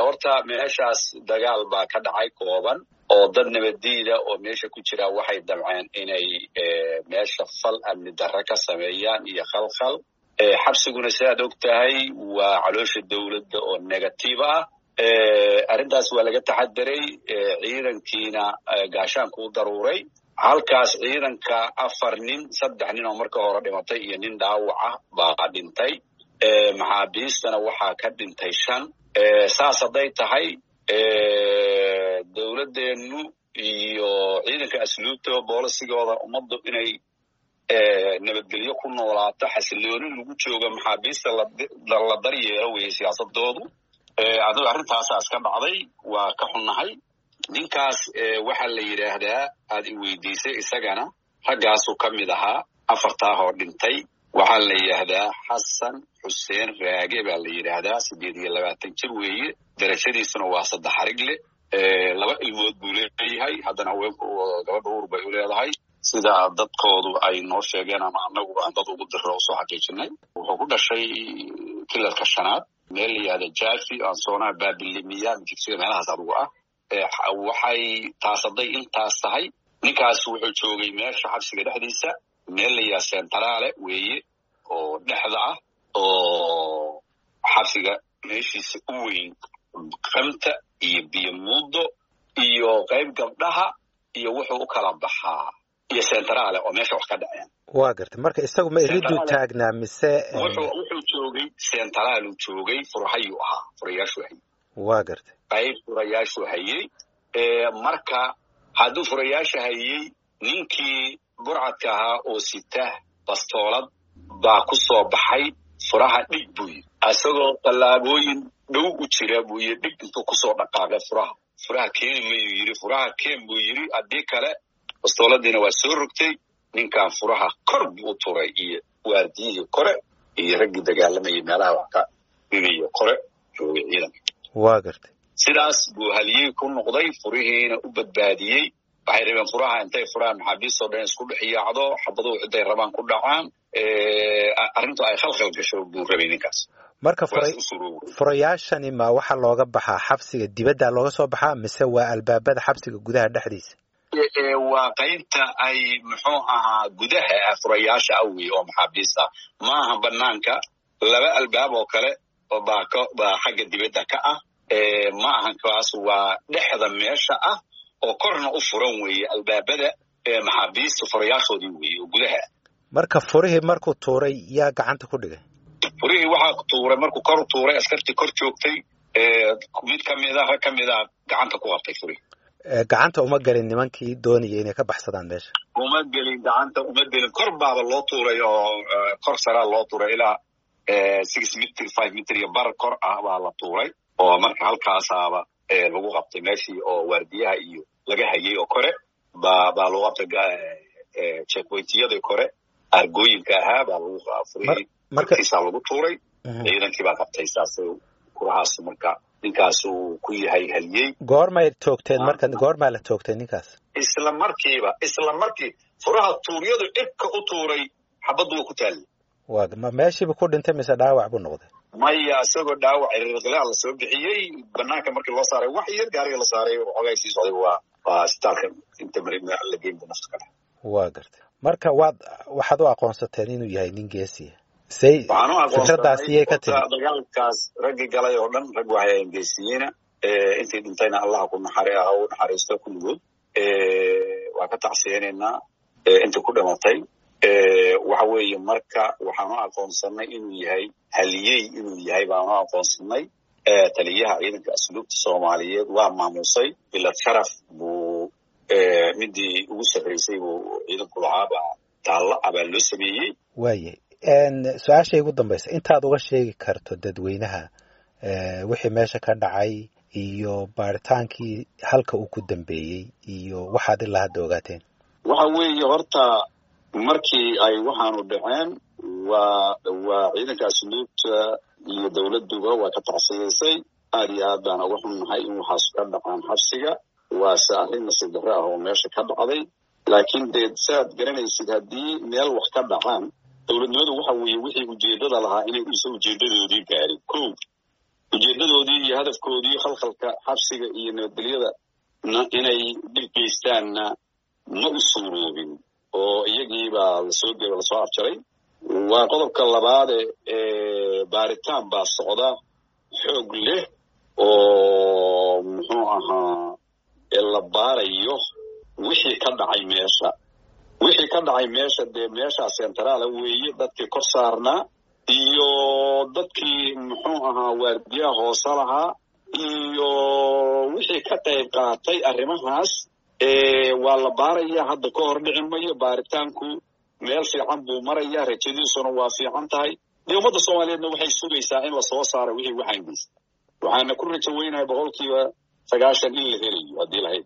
horta meeshaas dagaal baa ka dhacay kooban oo dad nabaddiida oo meesha ku jira waxay damceen inay meesha fal amni darre ka sameeyaan iyo khalkhal xabsiguna sidaad og tahay waa caloosha dowladda oo negative ah arrintaas waa laga taxadiray ciidankiina gaashaanku u daruuray halkaas ciidanka afar nin saddex nin oo marka hore dhimatay iyo nin dhaawac ah baa dhintay maxaabiistana waxaa ka dhintay shan saas hadday tahay dowladdeennu iyo ciidanka asluubta boolisigooda ummaddu inay nabadgelyo ku noolaato xasilooni lagu jooga maxaabiista la daryeelo weeye siyaasadoodu adigo arrintaasaas ka dhacday waa ka xunnahay ninkaas waxaa la yidhaahdaa aad i weydiisay isagana raggaasuu ka mid ahaa afartaa hoo dhintay waxaa la yidhaahdaa xasan xuseen raage baa la yidhaahdaa siddeed iyo labaatan jir weeye darajadiisuna waa saddex harig leh laba ilmood buu leeyahay haddana haweenku gabadha uur bay u leedahay sida dadkoodu ay noo sheegeen ama annaguba aan dad ugu diro usoo xaqiijinay wuxuu ku dhashay kilalka shanaad meel la yihahda jafi ansona babilimiya jigsiga meelahaas adugu ah waxay taas hadday intaas tahay ninkaas wuxuu joogay meesha xabsiga dhexdiisa meel la yihahda centrale weeye oo dhexda ah oo xabsiga meeshiisa u weyn kamta iyo biyo muddo iyo qayb gabdhaha iyo wuxuu u kala baxaa iyo centrale oo meesha wax ka dhaceen waa gartay marka isagu ma iriduu taagnaa mise wuxuu joogay centraaluu joogay furahayuu ahaa furayaashuu hayey waa gartay qayb furayaashuu hayey marka hadduu furayaasha hayey ninkii burcadka ahaa oo sita bastoolad baa ku soo baxay furaha dhig buu yidhi isagoo tallaabooyin dhow u jira buu yidhi dhig intuu kusoo dhaqaaqay furaha furaha keeni mayuu yidhi furaha keen buu yidhi haddii kale bastooladiina waa soo rogtay ninkan furaha kor buu u turay iyo waardiyihii kore iyo raggii dagaalamayay meelaha wax ka dhigayo kore joogay ciidanka waa gartay sidaas buu haliyey ku noqday furihiina u badbaadiyey waxay rabeen furaha intay furaha maxaabiistoo dhan isku dhex yaacdo xabaduhu ciday rabaan ku dhacaan arrintu ay khalkhal gasho buu rabay ninkaas marka furayaashani ma waxaa looga baxaa xabsiga dibadda looga soo baxaa mise waa albaabada xabsiga gudaha dhexdiisa waa qaybta ay muxuu ahaa gudaha ah furayaasha ah wey oo maxaabiista maaha banaanka laba albaab oo kale baa baa xagga dibadda ka ah ma ahan kaas waa dhexda meesha ah oo korna u furan weeye albaabada maxaabiista furayaashoodii weeye oo gudaha ah marka furihii markuu tuuray yaa gacanta ku dhigay furihii waxaa tuuray markuu kor tuuray askartii kor joogtay mid kamida rag ka mid a gacanta ku qabtay furihii gacanta uma gelin nimankii doonaya inay ka baxsadaan meesha uma gelin gacanta uma gelin kor baaba loo tuuray oo kor saraa loo tuuray ilaa six mitr five mitr iyo bar kor ah baa la tuuray oo marka halkaasaaba lagu qabtay meeshii oo waardiyaha iyo laga hayay oo kore ba baa lagu qabtay checkpointiyadii kore argooyinka ahaa baa lagu furiyey markiisaa lagu tuuray ciidankii baa qabtay saas kurahaas marka ninkaas uu ku yahay haliyey goormay toogteen marka goormaa la toogtay ninkaas isla markiiba isla markii furaha tuuryadu cirka u tuuray xabaddu waa ku taallay waa ma meeshiiba ku dhintay mise dhaawac buu noqday maya isagoo dhaawac ciriirqilaa la soo bixiyey banaanka markii loo saaray wax yar gaariga la saaray xogay sii socday waa waa isbitaalka inta mari la geyn bu nafta ka dhex waa gartay marka waad waxaad u aqoonsateen inuu yahay nin geesiya say fikradaas iyay ka timi dagaalkaas raggii galay oo dhan rag waxay ahayn geesiyiina intay dhintayna allaha ku naxari ah u naxariisto kulligood waa ka tacsiyeynaynaa inta ku dhimatay waxa weeye marka waxaanu aqoonsanay inuu yahay haliyey inuu yahay baanu aqoonsanay taliyaha ciidanka asluubta soomaaliyeed waa maamusay bilad sharaf buu midii ugu sarraysay buu ciidanku lahaabaa taalla abaa loo sameeyey waaye su-aashay ugu dambaysa intaad uga sheegi karto dadweynaha wixii meesha ka dhacay iyo baaritaankii halka uu ku dambeeyey iyo waxaad ilaa hadda ogaateen waxa weeye horta markii ay waxaanu dhaceen waa waa ciidanka asluubta iyo dowladduba waa ka tacsiyaysay aad iyo aad baan uga xunnahay in waxaas ka dhacaan xabsiga waase arrin nasiib darre ah oo meesha ka dhacday laakiin dee saaad garanaysid haddii meel wax ka dhacaan dowladnimadu waxa weeye wixii ujeeddada lahaa inay usa ujeeddadoodii gaarin ko ujeedadoodii iyo hadafkoodii khalkhalka xabsiga iyo nabadgelyada inay dhib geystaanna ma u suuroobin oo iyagiibaa lasoo ge lasoo afjaray waa qodobka labaade baaritaan baa socda xoog leh oo muxuu ahaa la baarayo wixii ka dhacay meesha wixii ka dhacay meesha dee meeshaa centraala weeye dadkii kor saarnaa iyo dadkii muxuu ahaa waardiyaha hoose lahaa iyo wixii ka qayb qaatay arrimahaas waa la baaraya hadda ka hor dhici mayo baaritaanku meel fiican buu maraya rajadiisuna waa fiican tahay dee ummadda soomaaliyeedna waxay sugaysaa in lasoo saaro wixii waxaan geysta waxaana ku rajo weynahay boqolkiiba sagaashan in la helayo haddii lahayd